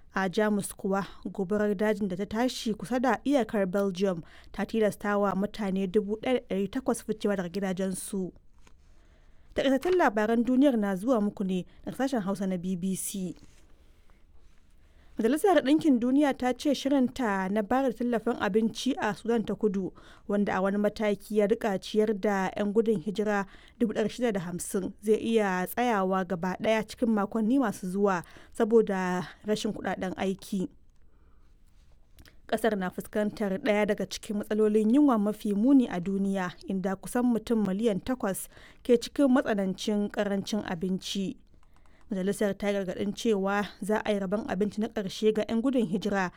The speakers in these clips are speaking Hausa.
a jamus kuwa gobarar dajin da ta tashi kusa da iyakar belgium ta tilasta wa mutane 1,800 ficewa daga gidajensu takaitattun labaran duniyar na zuwa muku ne daga sashen hausa na bbc majalisar ɗinkin duniya ta ce shirinta na bayar da tallafin abinci a sudan ta kudu wanda a wani mataki ya rika ciyar da 'yan gudun hijira 650 zai iya tsayawa gaba ɗaya cikin makonni masu zuwa saboda rashin kudaden aiki kasar na fuskantar ɗaya daga cikin matsalolin yunwa mafi muni a duniya inda kusan mutum miliyan takwas ke cikin matsanancin karancin abinci majalisar ta gargadin cewa za a yi rabon abinci na ƙarshe ga 'yan gudun hijira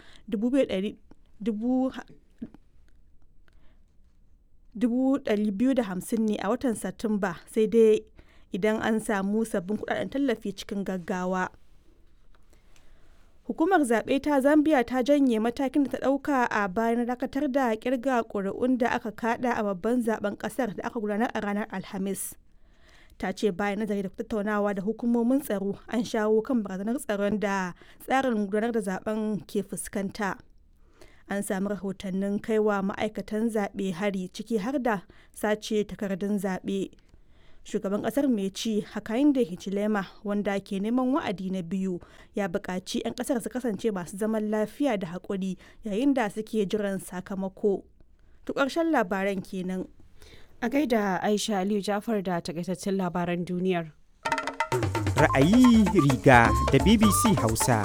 250 ne a watan satumba sai dai idan an samu sabbin kudaden tallafi cikin gaggawa hukumar zaɓe ta zambia ta janye matakin da ta ɗauka a bayan dakatar da kirga ƙuri'un da aka kada a babban zaben ƙasar da aka gudanar a ranar alhamis ta ce bayan nazari da tattaunawa da hukumomin tsaro an shawo kan barazanar tsaron da tsarin gudanar da zaben ke fuskanta an sami rahotannin kaiwa ma'aikatan zaɓe hari ciki har da sace takardun zaɓe shugaban ƙasar mai ci hakainde hichilema wanda ke neman wa'adi na biyu ya buƙaci 'yan ƙasar su kasance masu zaman lafiya da haƙuri yayin da suke jiran sakamako to ƙarshen labaran kenan A gaida Aisha Aliyu Jafar da takaitattun labaran duniyar. Ra'ayi riga da BBC Hausa.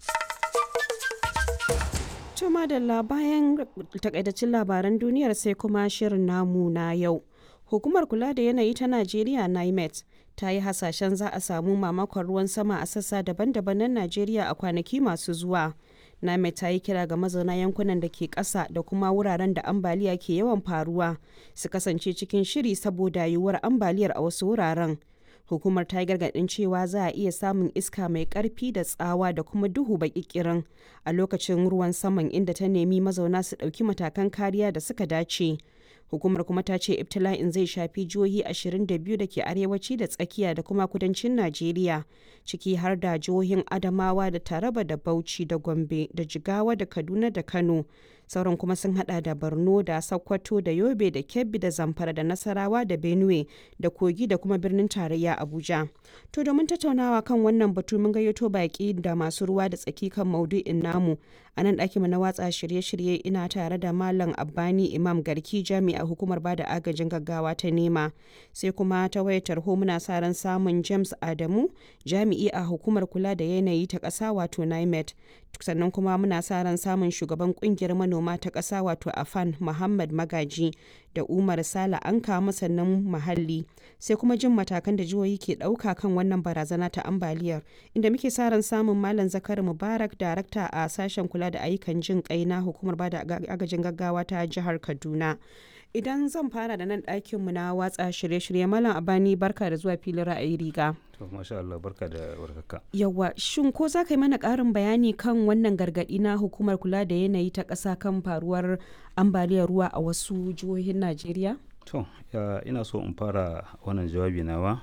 Tuma da bayan takaitattun labaran duniyar sai kuma shirin namu na yau. Hukumar kula da yanayi ta Najeriya NIMET ta yi hasashen za a samu mamakon ruwan sama a sassa daban-daban na Najeriya a kwanaki masu zuwa. Name ta yi kira ga mazauna yankunan da ke ƙasa da kuma wuraren da ambaliya ke yawan faruwa su kasance cikin shiri saboda yiwuwar ambaliyar a wasu wuraren. Hukumar ta yi gargaɗin cewa za a iya samun iska mai ƙarfi da tsawa da kuma duhu baƙiƙirin a lokacin ruwan saman inda ta nemi mazauna su ɗauki matakan kariya da suka dace. hukumar kuma ta ce ibtila'in zai shafi jihohi 22 da ke arewaci da tsakiya da kuma kudancin najeriya ciki har da jihohin adamawa da taraba da bauchi da gombe da jigawa da kaduna da kano sauran kuma sun hada da borno da sokoto da yobe da kebbi da zamfara da nasarawa da benue da kogi da kuma birnin tarayya abuja to domin tattaunawa kan wannan batu mun gayyato baki da masu ruwa da tsaki kan maudu'in namu a nan ɗakinmu na watsa shirye-shirye ina tare da malam abbani imam garki jami'a hukumar bada agajin gaggawa ta nema sai kuma ta wayar tarho muna sa ran samun james adamu jami'i a hukumar kula da yanayi ta ƙasa wato nimet sannan kuma muna sa ran samun shugaban kungiyar manoma ta ƙasa wato afan muhammad magaji da umar sala an kama sannan muhalli sai kuma jin matakan da jihohi ke ɗauka kan wannan barazana ta ambaliyar inda muke sa ran samun malam zakari mubarak darakta a sashen kula da ayyukan jin kai na hukumar bada agajin gaggawa ta jihar kaduna idan zan fara da nan ɗakinmu na watsa shirye-shirye malam abani barka da zuwa filin ra'ayi riga to masha Allah barka da warkaka yawa shin ko za ka yi mana ƙarin bayani kan wannan gargaɗi na hukumar kula da yanayi ta ƙasa kan faruwar ambaliyar ruwa a wasu jihohin najeriya to ina so in fara wannan jawabi nawa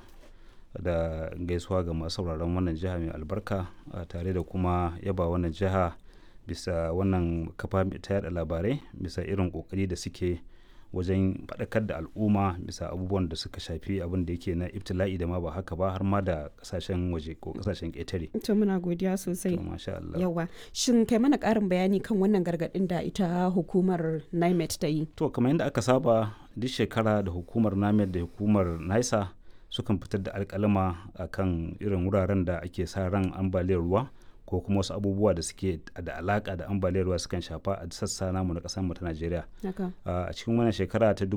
da gaisuwa ga masu sauraron wannan jiha mai albarka tare da kuma yaba wannan jiha bisa wannan kafa ta yada labarai bisa irin kokari da suke wajen faɗakar da al'umma bisa abubuwan da suka shafi abin da yake na ibtila'i da ma ba haka ba har ma da kasashen waje ko kasashen ƙetare. To muna godiya sosai. To masha Allah. Yawa. Shin kai mana ƙarin bayani kan wannan gargaɗin da ita hukumar NIMET ta yi? To kamar yadda aka saba duk shekara da hukumar NIMET da hukumar NISA sukan fitar da alƙalama akan irin wuraren da ake sa ran ambaliyar ruwa. ko kuma wasu abubuwa da suke da alaka da ambaliyar ruwa sukan shafa a sassa namu na kasar mu ta Najeriya. A cikin wannan shekara ta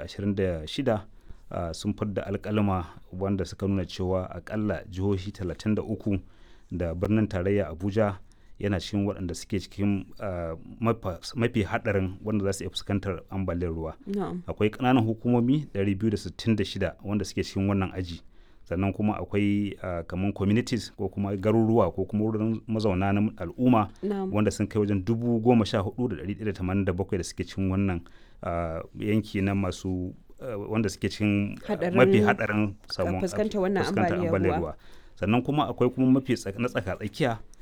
2026 sun fidda alkalima wanda suka nuna cewa akalla jihohi 33 da birnin tarayya Abuja yana cikin waɗanda suke cikin mafi haɗarin wanda za su iya fuskantar ambaliyar ruwa. Akwai ƙananan hukumomi 266 wanda suke cikin wannan aji. sannan kuma akwai uh, kamar communities ko kuma garuruwa ko kuma wurin mazauna na al'umma no. wanda sun kai wajen dubu goma sha hudu da dari da tamanin da bakwai da suke cikin wannan uh, yanki na masu uh, wanda suke cikin mafi hadarin fuskantar wannan ambaliyar ruwa sannan kuma akwai kuma mafi na tsaka tsakiya